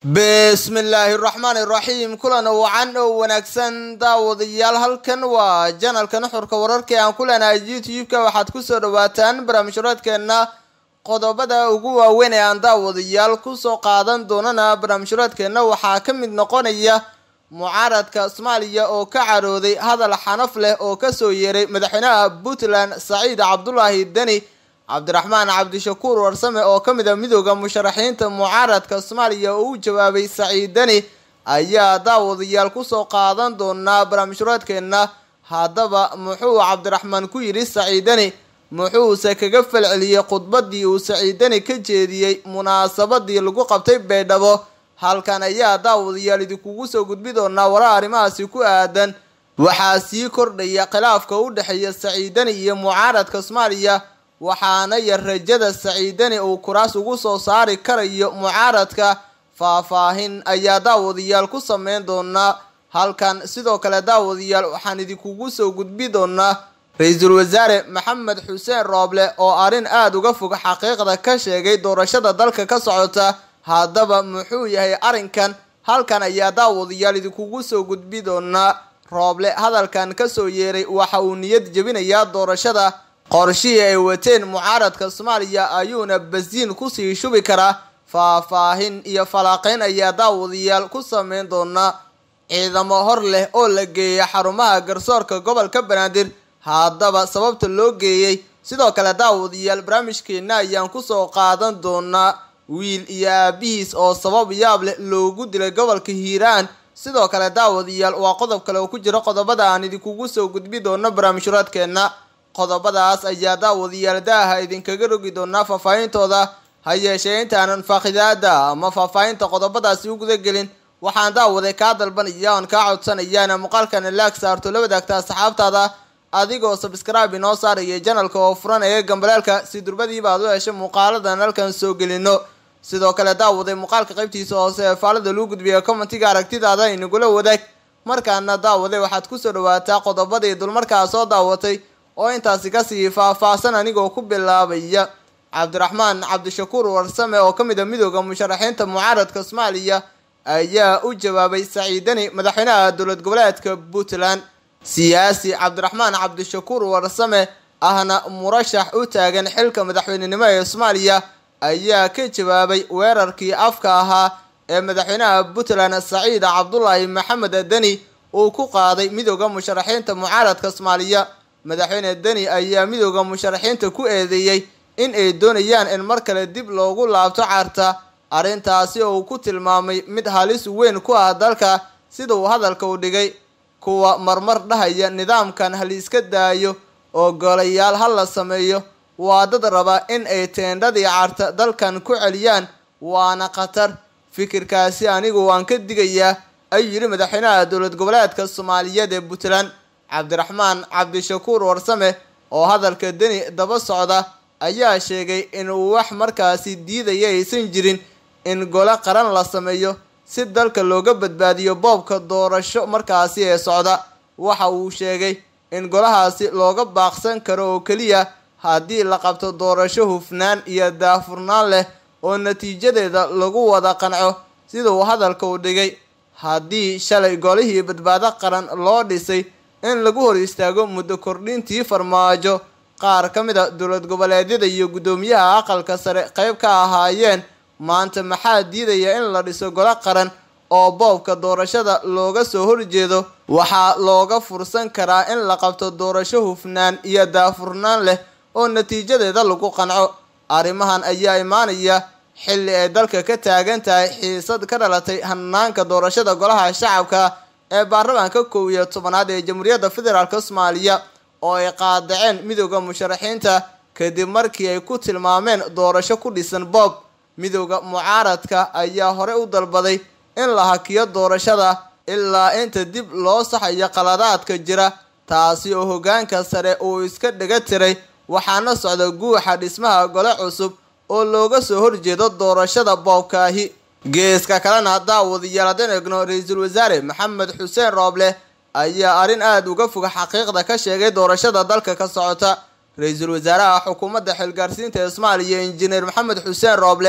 bismillaahi raxmaani raxiim kulan wacan oo wanaagsan daawadayaal halkan waa janalka nuxurka wararka aan ku leenahay youtube-ka waxaad kusoo dhawaataan barnaamijhuraadkeena qodobada ugu waaweyn ee aan daawadayaal kusoo qaadan doonana barnaamijhuraadkeena waxaa ka mid noqonaya mucaaradka soomaaliya oo ka carooday hadal xanaf leh oo kasoo yeeray madaxweynaha puntland saciid cabdulaahi deni cabdiraxmaan cabdishakuur warsame oo ka mid a midooda musharaxiinta mucaaradka soomaaliya oo u jawaabay saciid deni ayaa daawadayaal kusoo qaadan doonaa barnaamijhuraadkeena haddaba muxuu cabdiraxmaan ku yidhi saciid deni muxuuse kaga falceliyey khudbadii uu saciid deni ka jeediyey munaasabadii lagu qabtay baydhabo halkan ayaa daawadayaal idinkugu soo gudbi doonaa warar arrimahaasi ku aadan waxaa sii kordhaya khilaafka u dhexeeya saciid deni iyo mucaaradka soomaaliya waxaana yar rajada saciidani uu kuraas ugu soo saari karayo mucaaradka faahfaahin ayaa daawadayaal ku sameyn doonaa halkan sidoo kale daawadayaal waxaan idinkugu soo gudbi doonaa ra-iisul wasaare maxamed xuseen rooble oo arrin aada uga fog xaqiiqda ka sheegay doorashada dalka ka socota haddaba muxuu yahay arrinkan halkan ayaa daawadayaal idinkugu soo gudbi doonaa rooble hadalkan kasoo yeeray waxa uu niyad jebinayaa doorashada qorshihii ay wateen mucaaradka soomaaliya ayuuna basiin kusii shubi karaa faahfaahin iyo falaaqeyn ayaa daawadayaal ku sameyn doonaa ciidamo hor leh oo la geeya xarumaha garsoorka gobolka banaadir haddaba sababta loo geeyey sidoo kale daawadayaal barnaamijkeena ayaan kusoo qaadan doonaa wiil iyo aabihiis oo sabab yaab leh loogu dilay gobolka hiiraan sidoo kale daawadayaal waa qodob kale oo ku jira qodobada aan idinkugu soo gudbi doono barnaamijhuraadkeena qodobadaas ayaa daawadayaal daaha idinkaga rogi doonaa faahfaahintooda ha yeeshee intaanan faaqidaada ama faahfaahinta qodobadaasi u gudagelin waxaan daawaday kaa dalbanaya oon kaa codsanayaana muuqaalkana laag saarto la wadaagta asxaabtaada adigoo sabskraibe inoo saaraya janalka oo furan ee gambaleelka si durbadiiba aad u hesho muuqaaladan halkan soo gelino sidoo kale daawaday muuqaalka qaybtiisa hoose ee faalada lagu gudbiya commentiga aragtidaada inagula wadaag markaana daawaday waxaad kusoo dhawaataa qodobadii dulmarkaa soo daawatay oo intaasi kasii faahfaahsan anigoo ku bilaabaya cabdiraxmaan cabdishakuur warsame oo ka mid a midooda musharaxiinta mucaaradka soomaaliya ayaa u jawaabay saciidani madaxweynaha dowlad goboleedka puntland siyaasi cabdiraxmaan cabdishakuur warsame ahna murashax u taagan xilka madaxweynenimo ee soomaaliya ayaa ka jawaabay weerarkii afka ahaa ee madaxweynaha puntland saciid cabdulaahi maxamed deni uu ku qaaday midooda musharaxiinta mucaaradka soomaaliya madaxweyne deni ayaa midooda musharaxiinta ku eedeeyey in ay doonayaan in mar kale dib loogu laabto carta arrintaasi oo uu ku tilmaamay mid halis weyn ku ah dalka sida uu hadalka u dhigay kuwa marmar dhahaya nidaamkan haliiska daayo oo golayaal ha la sameeyo waa dad raba in ay teendhadii carta dalkan ku celiyaan waana khatar fikirkaasi anigu waan ka digayaa ayuu yidhi madaxweynaha dowlad goboleedka soomaaliyeed ee puntland cabdiraxmaan cabdishakuur warsame oo hadalka deni daba socda ayaa sheegay inuu wax markaasi diidaya aysan jirin in gole qaran la sameeyo si dalka looga badbaadiyo boobka doorasho markaasi ee socda waxa uu sheegay in golahaasi looga baaqsan karo oo keliya haddii la qabto doorasho hufnaan iyo daafurnaan leh oo natiijadeeda lagu wada qanco sida uu hadalka u dhigay haddii shalay golihii badbaado qaran loo dhisay in lagu hor istaago muddo kordhintii farmaajo qaar ka mid a dowlad goboleedyada iyo guddoomiyaha aqalka sare qayb ka ahaayeen maanta maxaa diidaya in la dhiso golo qaran oo boobka doorashada looga soo horjeedo waxaa looga fursan karaa in la qabto doorasho hufnaan iyo daafurnaan leh oo natiijadeeda lagu qanco arrimahan ayaa imaanaya xilli ay dalka ka taagan tahay xiisad ka dhalatay hanaanka doorashada golaha shacabka ee baarlamaanka kow iyo tobanaad ee jamhuuriyadda federaalk soomaaliya oo ay qaadaceen midooda musharaxiinta kadib markii ay ku tilmaameen doorasho ku dhisan boob midooda mucaaradka ayaa hore u dalbaday in la hakiyo doorashada ilaa inta dib loo saxayo qaladaadka jira taasi oo hoggaanka sare uu iska dhaga tiray waxaana socda guuxa dhismaha gole cusub oo looga soo horjeedo doorashada boobkaahi geeska kalena daawadayaal haddaan egno ra-iisul wasaare maxamed xuseen rooble ayaa arrin aada uga fog xaqiiqda ka sheegay doorashada dalka ka socota ra-iisul wasaaraha xukuumadda xilgaarsiinta ee soomaaliya injineer maxamed xuseen rooble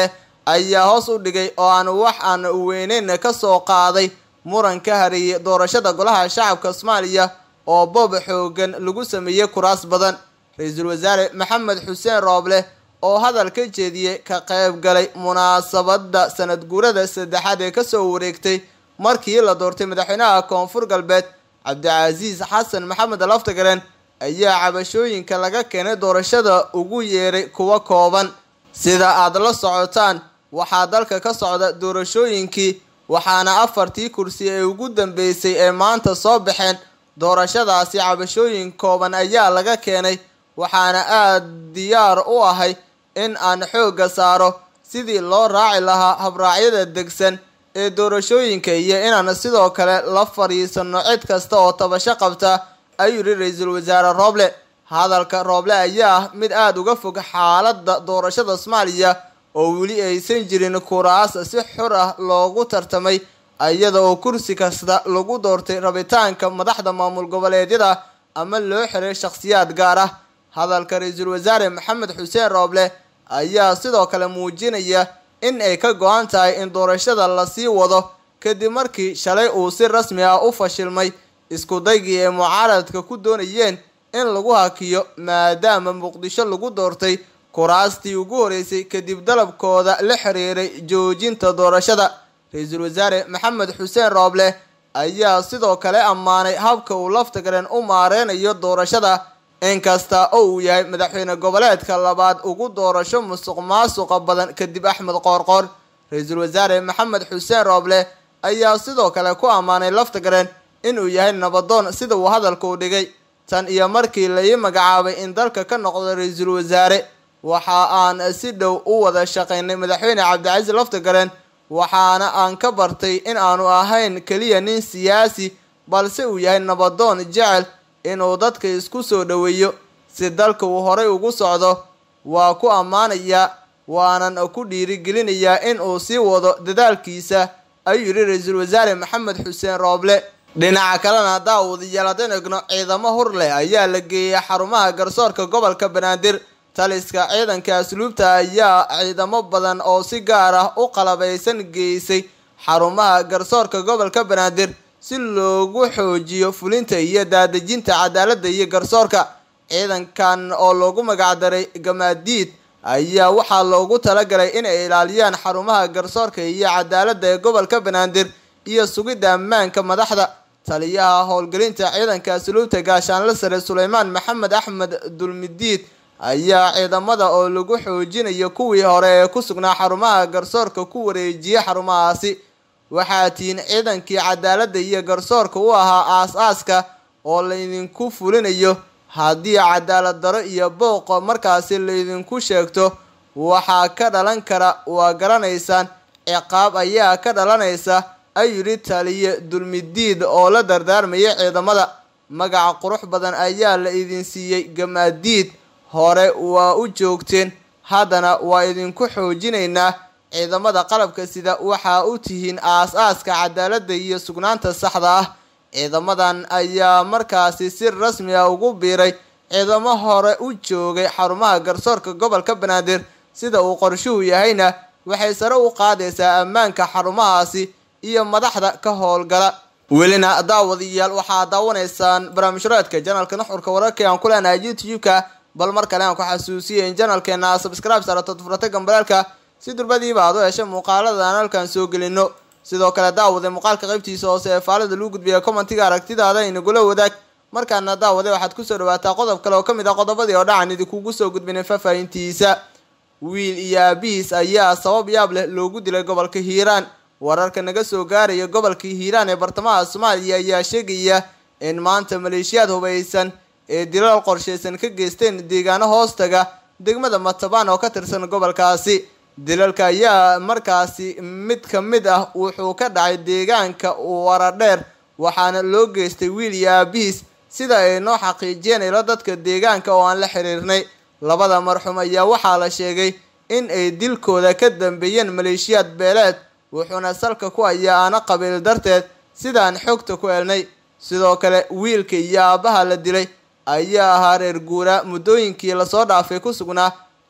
ayaa hoos u dhigay oo aan wax aan weyneyn ka soo qaaday muran ka hareeyay doorashada golaha shacabka soomaaliya oo boob xoogan lagu sameeyey kuraas badan ra-iisul wasaare maxamed xuseen rooble oo hadal ka jeediyey ka qayb galay munaasabadda sanad guurada saddexaad ee kasoo wareegtay markii la doortay madaxweynaha koonfur galbeed cabdicasiis xasan maxamed laftagaren ayaa cabashooyinka laga keenay doorashada ugu yeeray kuwa kooban sida aad la socotaan waxaa dalka ka socda doorashooyinkii waxaana afartii kursi ee ugu dambeysay ee maanta soo baxeen doorashadaasi cabashooyin kooban ayaa laga keenay waxaana aada diyaar u ahay in aan xoogga saaro sidii loo raaci lahaa habraacyada degsan ee doorashooyinka iyo inaan sidoo kale la fadhiisano cid kasta oo tabasho qabta ayuu yidhi ra-iisul wasaare rooble hadalka rooble ayaa ah mid aada uga fog xaaladda doorashada soomaaliya oo weli aysan jirin kuraas si xur ah loogu tartamay iyada oo kursi kasta lagu doortay rabitaanka madaxda maamul goboleedyada ama loo xiray shakhsiyaad gaar ah hadalka ra-iisul wasaare maxamed xuseen rooble ayaa sidoo kale muujinaya in ay ka go-an tahay in doorashada lasii wado kadib markii shalay uu si rasmi ah u fashilmay isku daygii ay mucaaradka ku doonayeen in lagu hakiyo maadaama muqdisho lagu doortay kuraastii ugu horeysay kadib dalabkooda la xiriiray joojinta doorashada ra-iisul wasaare maxamed xuseen rooble ayaa sidoo kale ammaanay habka uu laftagaren u maareynayo doorashada inkasta oo uu yahay madaxweyne goboleedka labaad ugu doorasho musuq maasuqa badan kadib axmed qoorqoor ra-iisul wasaare maxamed xuseen rooble ayaa sidoo kale ku ammaanay laftagaren inuu yahay nabadoon sida uu hadalka u dhigay tan iyo markii la ii magacaabay in dalka ka noqdo ra-iisul wasaare waxa aan si dhow u wada shaqaynay madaxweyne cabdicasiis laftagaren waxaana aan ka bartay in aanu ahayn keliya nin siyaasi balse uu yahay nabadoon jecel inuu dadka isku soo dhoweeyo si dalka uu horay ugu socdo waa ku ammaanayaa waanan ku dhiirigelinayaa in uu sii wado dadaalkiisa ayuu yidhi ra-iisul wasaare maxamed xuseen rooble dhinaca kalena daawadayaal haddaan egno ciidamo hur leh ayaa la geeyay xarumaha garsoorka gobolka banaadir taliska ciidanka asluubta ayaa ciidamo badan oo si gaar ah u qalabaysan geysay xarumaha garsoorka gobolka banaadir si loogu xoojiyo fulinta iyo daadejinta cadaaladda iyo garsoorka ciidankan oo loogu magacdaray gamaadiid ayaa waxaa loogu talagalay inay ilaaliyaan xarumaha garsoorka iyo cadaaladda ee gobolka banaadir iyo sugidda ammaanka madaxda taliyaha howlgelinta ciidanka asluubta gaashaanle sare suleymaan maxamed axmed dulmidiid ayaa ciidamada oo lagu xoojinayo kuwii hore ee ku sugnaa xarumaha garsoorka ku wareejiyay xarumahaasi waxaa tihiin ciidankii cadaaladda iyo garsoorka u ahaa aas-aaska oo laydinku fulinayo haddii cadaalad daro iyo booqo markaasi laydinku sheegto waxaa ka dhalan kara waa garanaysaan ciqaab ayaa ka dhalanaysa ayuu yidhi taliye dulmidiid oo la dardaarmayay ciidamada magaca qurux badan ayaa la idin siiyey gamaadiid hore waa u joogteen haddana waa idinku xoojinaynaa ciidamada qalabka sida waxaa u tihiin aas-aaska cadaaladda iyo sugnaanta saxda ah ciidamadan ayaa markaasi si rasmi ah ugu biiray ciidamo hore u joogay xarumaha garsoorka gobolka banaadir sida uu qorshuhu yahayna waxay sare u qaadaysaa ammaanka xarumahaasi iyo madaxda ka howlgala welina daawadayaal waxaa daawanaysaan barnaamijhraadka janalka nuxurka wararka aan ku leenahay youtube-ka bal mar kale aan ku xasuusiyay in janalkeena subscribe saarato furata gambalaalka si durbadiiba aad u hesha muuqaalada aan halkan soo gelino sidoo kale daawade muuqaalka qaybtiisa hoose ee faalada lagu gudbiya commentiga aragtidaada inagula wadaag markaana daawade waxaad kusoo dhawaataa qodob kale oo ka mid ah qodobadii oo dhacan idinkugu soo gudbinay faahfaahintiisa wiil iyo aabihiis ayaa sabab yaab leh loogu dilay gobolka hiiraan wararka naga soo gaaraya gobolka hiiraan ee bartamaha soomaaliya ayaa sheegaya in maanta maleeshiyaad hubaysan ee dilal qorshaysan ka geysteen deegaano hoostaga degmada matabaan oo ka tirsan gobolkaasi dilalka ayaa markaasi mid ka mid ah wuxuu ka dhacay deegaanka waradheer waxaana loo geystay wiil iyo aabihiis sida ay noo xaqiijiyeen ilo dadka deegaanka oo aan la xiriirnay labada marxuum ayaa waxaa la sheegay in ay dilkooda ka dambeeyeen maleeshiyaad beeleed wuxuuna salka ku hayaa aana qabiil darteed sidaan xogta ku helnay sidoo kale wiilka iyo aabaha la dilay ayaa ahaa reer guuraa muddooyinkii lasoo dhaafay ku sugnaa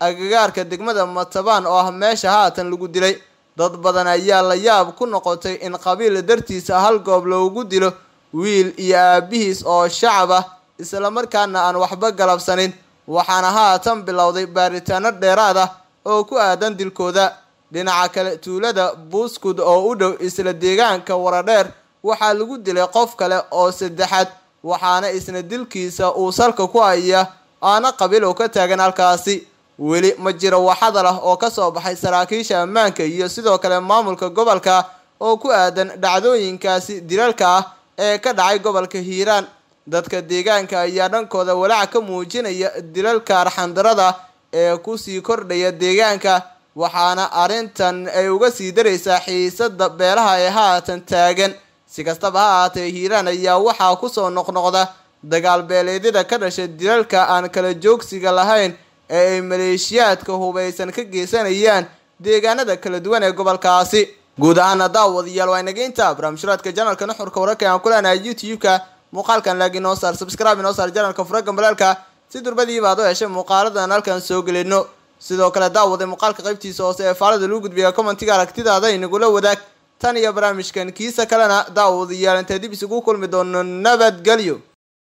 agagaarka degmada matabaan oo ah meesha haatan lagu dilay dad badan ayaa la yaab ku noqotay in qabiil dartiisa hal goob loogu dilo wiil iyo aabihiis oo shacab ah islamarkaana aan waxba galabsanin waxaana haatan bilowday baaritaano dheeraad ah oo ku aadan dilkooda dhinaca kale tuulada buuskud oo u dhow isla deegaanka waradheer waxaa lagu dilay qof kale oo saddexaad waxaana isna dilkiisa uu salka ku haya aana qabiil oo ka taagan halkaasi weli ma jiro wax hadal ah oo kasoo baxay saraakiisha ammaanka iyo sidoo kale maamulka gobolka oo ku aadan dhacdooyinkaasi dilalka ah ee ka dhacay gobolka hiiraan dadka deegaanka ayaa dhankooda walaac ka muujinaya dilalka arxandarada ee kusii kordhaya deegaanka waxaana arrintan ay uga sii daraysaa xiisada beelaha ee haatan taagan si kastaba ha ahaatee hiiraan ayaa waxaa kusoo noqnoqda dagaal beeleedyada ka dhasha dilalka aan kala joogsiga lahayn ee ay maleeshiyaadka hubaysan ka geysanayaan deegaanada kala duwan ee gobolkaasi guud ahaana daawadayaal waa inaga intaa barnaamijhuraadka janalka nuxurka wararka aan ku leenahay youtube-ka muuqaalkan laagi noo saar subscribe inoo saar janalka furaga balaalka si durbadiiba ad u heshay muuqaaladan halkan soo gelino sidoo kale daawaday muuqaalka qaybtiisa hoose ee faalada lagu gudbiya commentiga aragtidaada inagula wadaag tan iyo barnaamijkan kiisa kalena daawadayaal intee dib isugu kulmi doono nabadgelyo